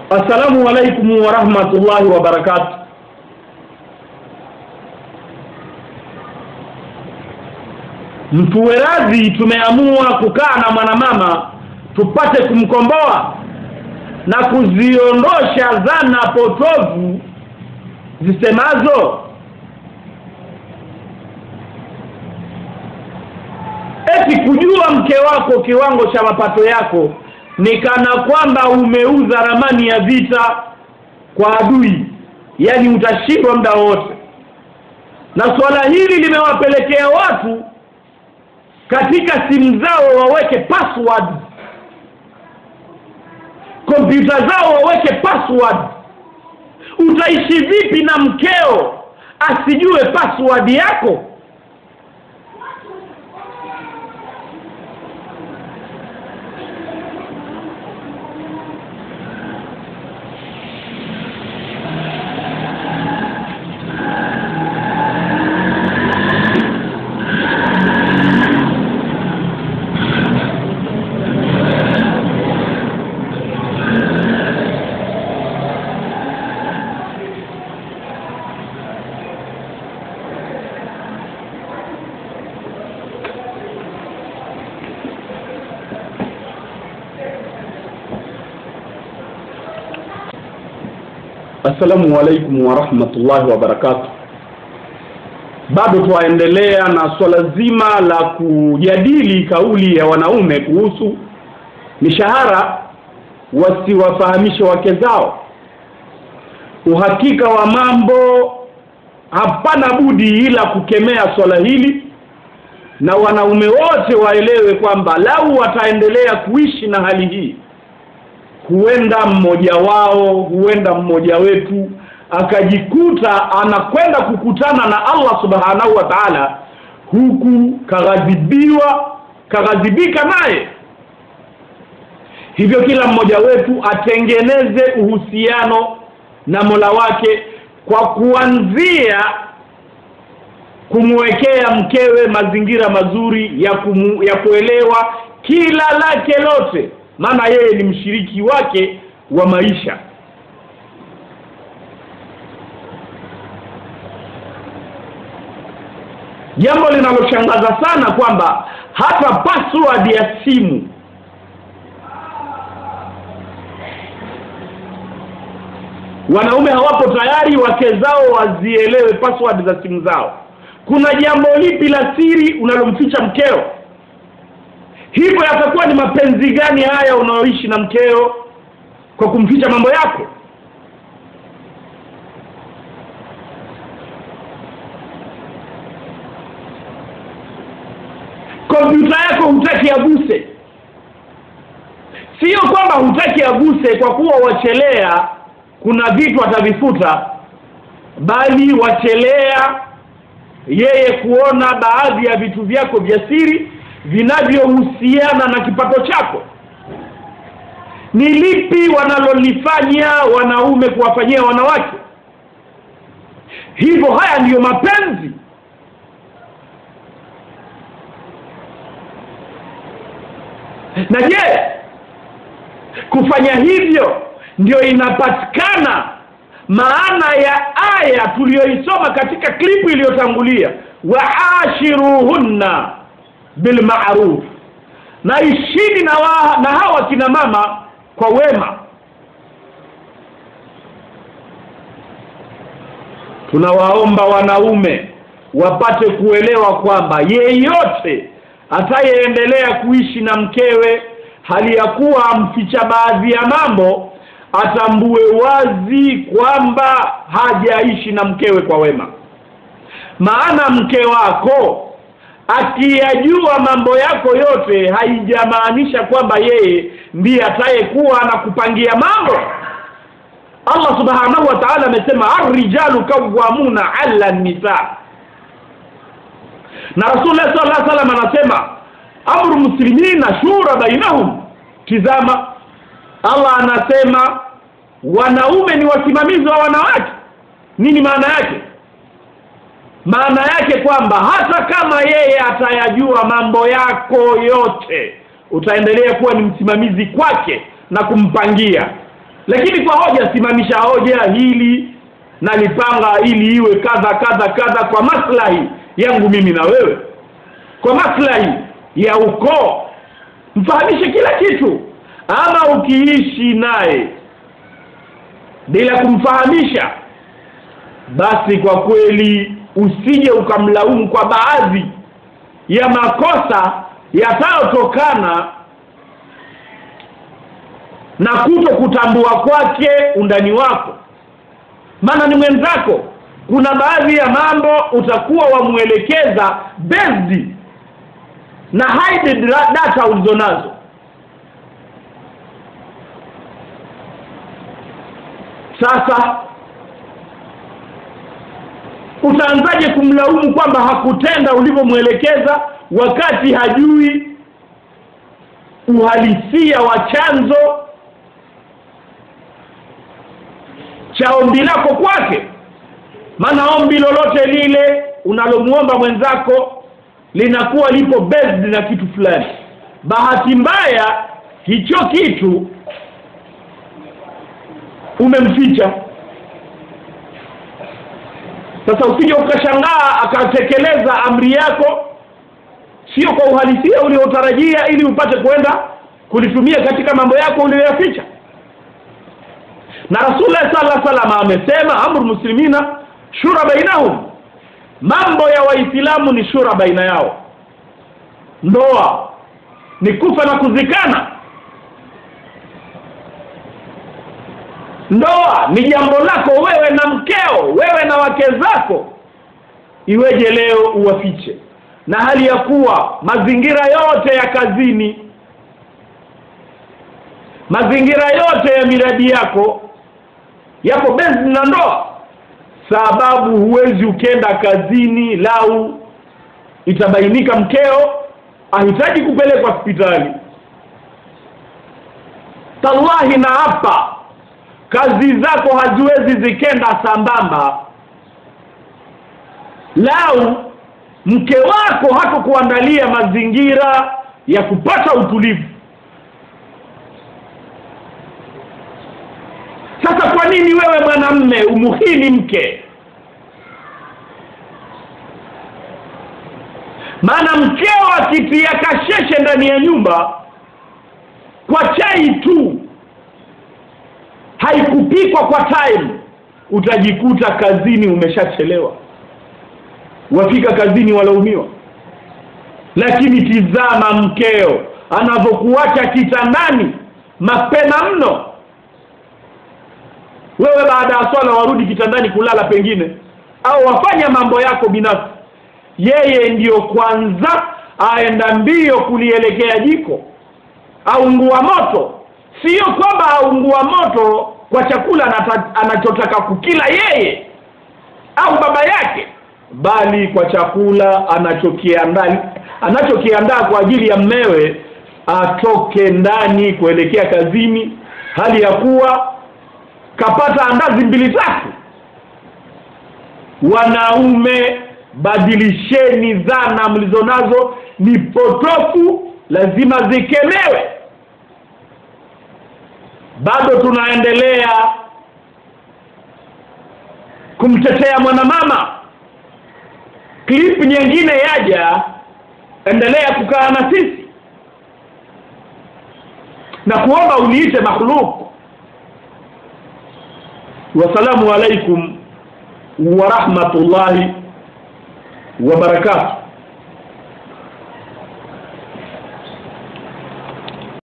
Assalamu alaikum wa rahmatullahi wa barakatuh. Mtuwerazi tumeamua kukaa na mwanamama tupate kumkomboa na kuziondosha dhana potovu zisemazo eti kujua mke wako kiwango cha mapato yako ni kana kwamba umeuza ramani ya vita kwa adui yani utashindwa muda wote na swala hili limewapelekea watu katika simu zao waweke password kompyuta zao waweke password utaishi vipi na mkeo asijue password yako Assalamu alaikum wa rahmatullahi wa barakatuh. Bado twaendelea na swala zima la kujadili kauli ya wanaume kuhusu mishahara wasiwafahamishe wake zao. Uhakika wa mambo, hapana budi ila kukemea swala hili, na wanaume wote waelewe kwamba lau wataendelea kuishi na hali hii huenda mmoja wao huenda mmoja wetu akajikuta anakwenda kukutana na Allah subhanahu wa ta'ala huku kaghadhibiwa kaghadhibika naye hivyo kila mmoja wetu atengeneze uhusiano na Mola wake kwa kuanzia kumwekea mkewe mazingira mazuri ya kumu, ya kuelewa kila lake lote maana yeye ni mshiriki wake wa maisha jambo linaloshangaza sana kwamba hata password ya simu wanaume hawapo tayari wake zao wazielewe password za simu zao kuna jambo lipi la siri unalomficha mkeo hivyo yatakuwa ni mapenzi gani haya unaoishi na mkeo kwa kumficha mambo yako kompyuta yako hutaki aguse sio kwamba hutaki aguse kwa kuwa wachelea kuna vitu atavifuta bali wachelea yeye kuona baadhi ya vitu vyako vya siri vinavyohusiana na kipato chako ni lipi wanalolifanya wanaume kuwafanyia wanawake hivyo haya ndiyo mapenzi na je kufanya hivyo ndio inapatikana maana ya aya tuliyoisoma katika klipu iliyotangulia waashiruhunna bilmaruf na ishini na, wa, na hawa kina mama kwa wema tunawaomba wanaume wapate kuelewa kwamba yeyote atayeendelea kuishi na mkewe hali ya kuwa amficha baadhi ya mambo atambue wazi kwamba hajaishi na mkewe kwa wema maana mke wako akiyajua mambo yako yote haijamaanisha kwamba yeye ndiye atayekuwa anakupangia mambo Allah subhanahu wa ta'ala amesema ar-rijalu kawwamuna 'ala nisa na Rasulullah sallallahu alaihi wasallam anasema amru muslimina shura bainahum tizama Allah anasema wanaume ni wasimamizi wa wanawake nini maana yake maana yake kwamba hata kama yeye atayajua mambo yako yote utaendelea kuwa ni msimamizi kwake na kumpangia lakini kwa hoja simamisha hoja hili nalipanga ili iwe kadha kadha kadha kwa maslahi yangu mimi na wewe kwa maslahi ya ukoo mfahamishe kila kitu ama ukiishi naye bila kumfahamisha basi kwa kweli usije ukamlaumu kwa baadhi ya makosa yatayotokana na kuto kutambua kwake undani wako maana ni mwenzako kuna baadhi ya mambo utakuwa wamuelekeza based na hidden data ulizonazo sasa utaanzaje kumlaumu kwamba hakutenda ulivyomwelekeza wakati hajui uhalisia wa chanzo cha ombi lako kwake maana ombi lolote lile unalomuomba mwenzako linakuwa lipo based na kitu fulani bahati mbaya hicho kitu umemficha sasa usije ukashangaa akatekeleza amri yako sio kwa uhalisia uliotarajia ili upate kwenda kulitumia katika mambo yako uliyoyaficha na Rasulullah sallallahu alaihi wasallam amesema amru muslimina shura bainahum mambo ya waislamu ni shura baina yao ndoa ni kufa na kuzikana ndoa ni jambo lako wewe na mkeo wewe na wake zako iweje leo uwafiche na hali ya kuwa mazingira yote ya kazini mazingira yote ya miradi yako yapo bezi na ndoa sababu huwezi ukenda kazini lau itabainika mkeo ahitaji kupelekwa hospitali tallahi na hapa kazi zako haziwezi zikenda sambamba lau mke wako hakukuandalia mazingira ya kupata utulivu sasa kwa nini wewe mwanamme umuhini mke maana mkeo akitia kasheshe ndani ya nyumba kwa chai tu haikupikwa kwa time utajikuta kazini umeshachelewa wafika kazini walaumiwa lakini tizama mkeo anavyokuacha kitandani mapema mno wewe baada ya swala warudi kitandani kulala pengine au wafanya mambo yako binafsi yeye ndiyo kwanza aenda mbio kulielekea jiko aungua moto sio kwamba aungua moto kwa chakula anata, anachotaka kukila yeye au baba yake bali kwa chakula anachokiandaa anachokiandaa kwa ajili ya mmewe atoke ndani kuelekea kazini hali ya kuwa kapata andazi mbili tatu wanaume badilisheni dhana mlizonazo ni potofu lazima zikemewe bado tunaendelea kumtetea mwanamama clip nyingine yaja endelea kukaa na sisi na kuomba uniite makhluk wasalamu alaikum wa rahmatullahi wa barakatuh